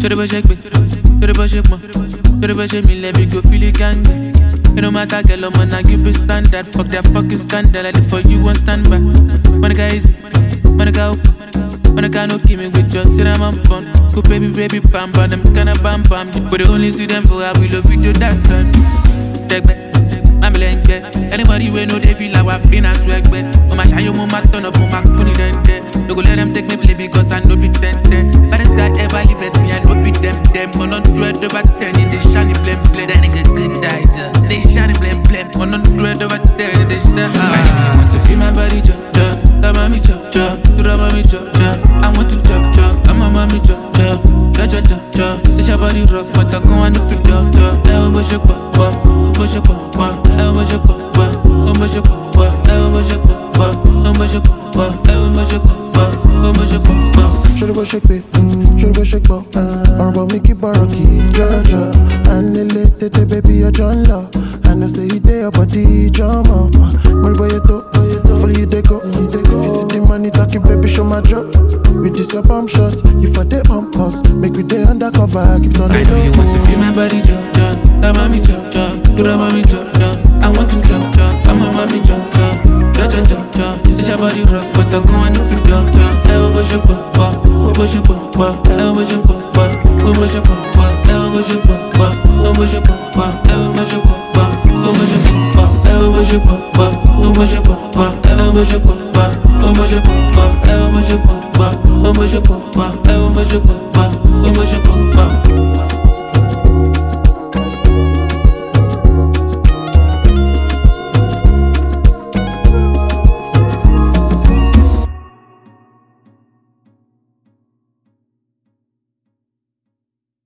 Should have check me, should have check me, should have check me, let me go feel it gang. It don't matter, girl, I'm gonna give you standard. Fuck that fucking scandal, I did for you and stand by. Wanna go easy, wanna go. Wanna go no give me with your cinnamon bun. Go baby, baby, bam, bam, them kinda bam, bam. But they only see them for how we love video that done. Take back. I'm lenke. Anybody we know they feel like we're been a swag back. Mama shy you mama turn up on my kuni dente. No go let them take me play because I know be ten ten. Baddest guy ever live at me I know be them them. On on dread over ten in the shiny blem blem. That nigga good die just. They shiny blem blem. On on dread over ten in the shine. I want to feel my body jump jump. That mommy jump jump. Do that mommy jump jump. I want to jump jump. I'm a mommy jump jump. Jump jump jump jump. Say your body rock but I go on the fit jump jump. Hey, what you pop pop? What you pop pop? Hey, what you pop pop? What you pop pop? Hey, what you pop pop? What you pop pop? Hey, what you pop pop? What you pop pop? Shoulda go shake it, mm, shoulda go shake ball. Ọ̀rọ̀ bọ̀ mi kí bọ̀rọ̀ kì í jọjọ. Anile tètè baby ọjọ́ ń lọ. I know say you dey your body jọmọ. Mo rí bóyá tó, follow you dey go. If you see the money talking baby show my drop. With this your pump shot, you for dey pump us. Make we dey undercover, keep on I the know you want to low. feel my body jump jump. That mommy jump jump. Do that mommy jump jump. I want to jump jump. I'm a mommy jump jump. Jump jump jump jump. Say your body rock but I go on the fit jump jump. Hey, what you pop pop? What you pop pop? Hey, what you pop pop? What you pop pop? Hey, what you pop pop? What you pop pop? Hey, what you pop pop? What you pop pop? Hey, what you pop pop? What you pop pop? Hey, what you pop pop? What you pop pop? Hey, what you pop pop? What you pop pop? Hey, what you pop